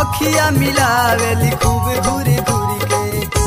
अखिया मिलावेली खूब घूरी घूरी के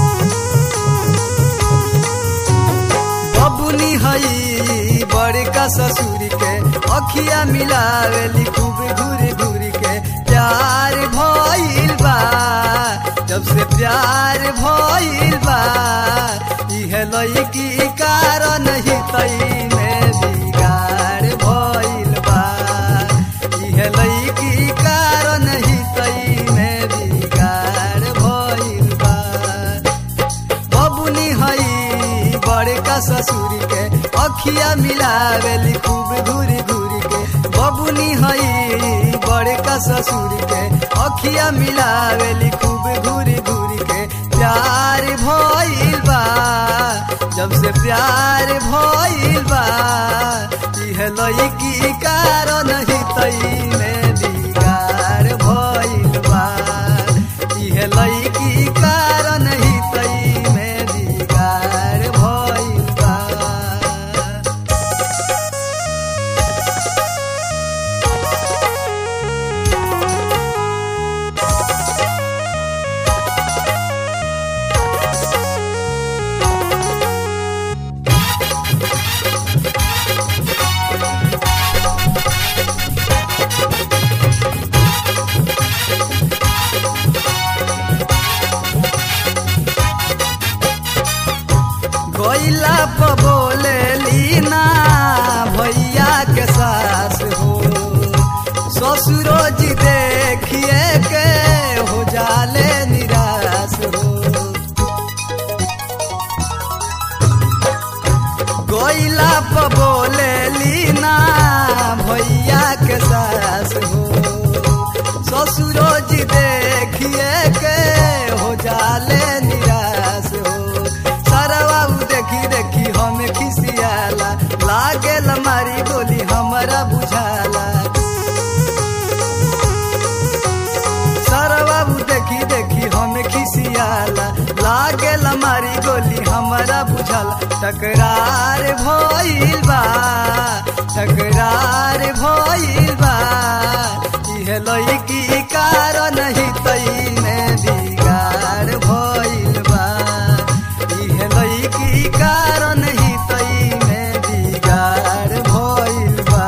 बबुनी हई बड़का ससुर के अखिया मिलावेली खूब घूरी घूरी के प्यार भइल बा जब से प्यार भइल बा इहे लईकी कारण ही तई में बिगाड़ भइल बा इहे लईकी कारण ही तई में बिगाड़ भइल बा बबुनी हई बड़का ससुर के अखिया मिलावेली खूब घूरी घूरी के बबुनी हई बड़का ससुर के अखिया मिलावेली खूब घूरी घूरी के प्यार भइल बा जब से प्यार भइल बा इहे लईकी कारण ही तई में बिगाड़ भइल बा इहे लईकी कारण ही तई में बिगाड़ भइल बा गईला प बोले लीना भैया के सास हो ससुरो जी देखिए के हो जाले निराश हो गईला प बोले लीना भैया के सास हो ससुरो जी देखिए के हो जाले निराश हो सरवाऊ देखी देखी हम खिसियाला लागेल मारी बोली हमरा बुझाला सरवाऊ देखी देखी हम खिसियाला लागेल मारी गोली हमरा बुझाला टकरार भइल बा टकरार भइल बा इहे लईकी कारण ही तई में बिगाड़ भइल बा इहे लईकी कारण ही तई में बिगाड़ भइल बा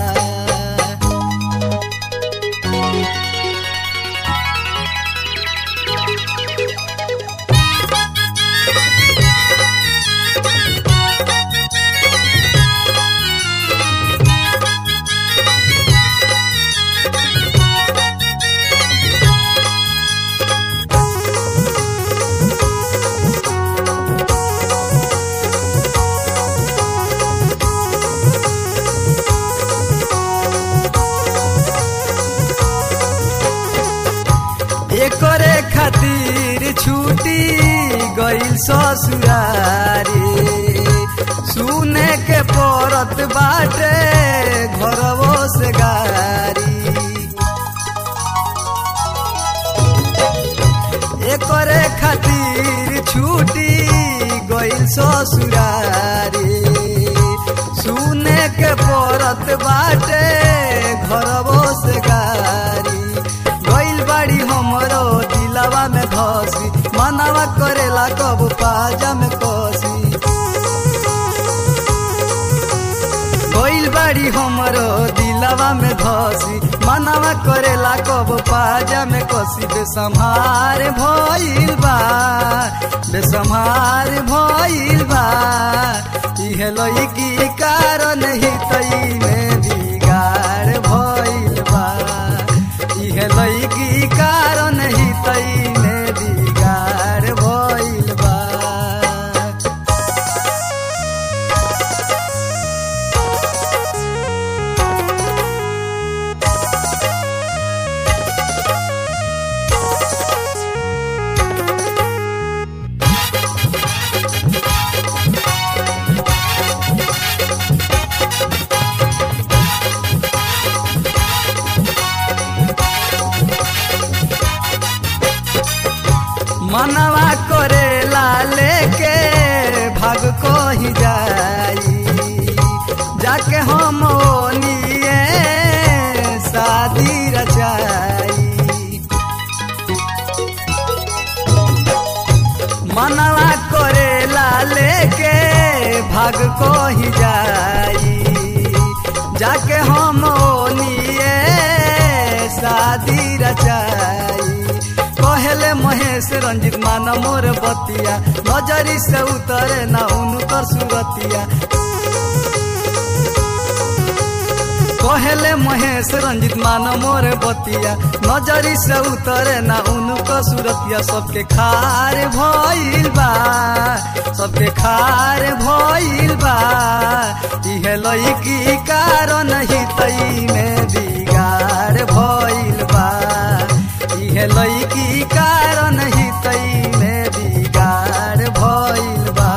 एकरे खातिर छूटी गईल ससुरारी सुने के पड़त बाटे घरवो से गारी एकरे खातिर छूटी गईल ससुरारी सुने के पड़त बाटे घरवो से गारी गईल बाड़ी हमरो दिलवा में धसी मनवा करेला कब पाजा में कसी गईल बाड़ी हमरो दिलवा में धसी मनवा करेला कब पाजा में कसी बेसम्हार भइल बा बेसम्हार भइल बा इहे लईकी कारण ही तई में बिगाड़ भइल बा इहे लईकी कारण ही तई में बिगाड़ भइल बा मनवा करेला लेके भाग को ही जाई जाके हम ओनिए शादी रचाई कही जाई जाके हम ओनिए शादी रचाई कहले महेश रंजित मान मोर बतिया नजरी से उतरे ना उनकर सुरतिया कहले महेश रंजित मान मोर बतिया नजरी से उतरे ना उनकर सुरतिया सबके खार भइल बा सबके खार भइल बा इहे लईकी कारण हितई में बिगाड़ भइल बा इहे लईकी कारण हितई में बिगाड़ भइल बा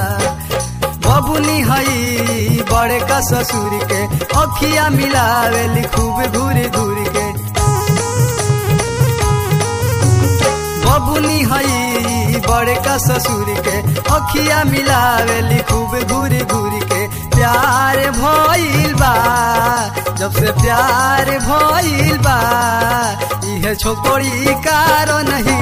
बबुनी हई बड़े का ससुर के अखिया मिलावेली खूब घूरी घूरी के बबुनी हई बड़े का ससुर के अखिया मिलावेली खूब घूरी घूरी के प्यार भइल बा जब से प्यार भइल बा इहे छोकरी कारण ही